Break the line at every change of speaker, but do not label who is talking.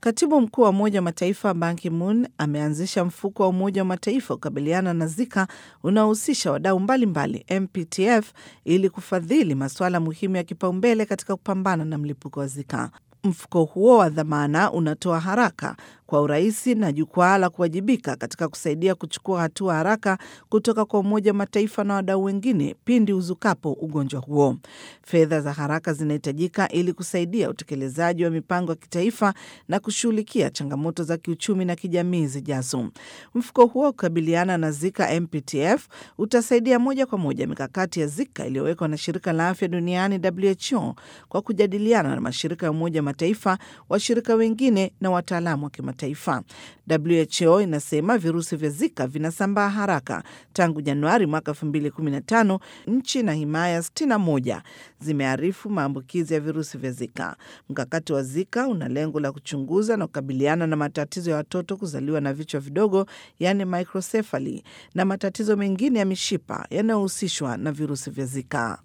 Katibu mkuu wa Umoja wa Mataifa Ban Ki-moon ameanzisha mfuko wa Umoja wa Mataifa kukabiliana na Zika unaohusisha wadau mbalimbali MPTF ili kufadhili masuala muhimu ya kipaumbele katika kupambana na mlipuko wa Zika. Mfuko huo wa dhamana unatoa haraka kwa urahisi na jukwaa la kuwajibika katika kusaidia kuchukua hatua haraka kutoka kwa Umoja wa Mataifa na wadau wengine pindi uzukapo ugonjwa huo. Fedha za haraka zinahitajika ili kusaidia utekelezaji wa mipango ya kitaifa na kushughulikia changamoto za kiuchumi na kijamii zijazo. Mfuko huo kukabiliana na Zika MPTF utasaidia moja kwa moja mikakati ya Zika iliyowekwa na Shirika la Afya Duniani WHO kwa kujadiliana na mashirika ya Umoja wa Mataifa, washirika wengine na wataalamu wa kimataifa. WHO inasema virusi vya Zika vinasambaa haraka. Tangu Januari mwaka 2015 nchi na himaya 61 zimearifu maambukizi ya virusi vya Zika. Mkakati wa Zika una lengo la kuchunguza na kukabiliana na matatizo ya watoto kuzaliwa na vichwa vidogo, yaani microcephaly, na matatizo mengine ya mishipa yanayohusishwa na virusi vya Zika.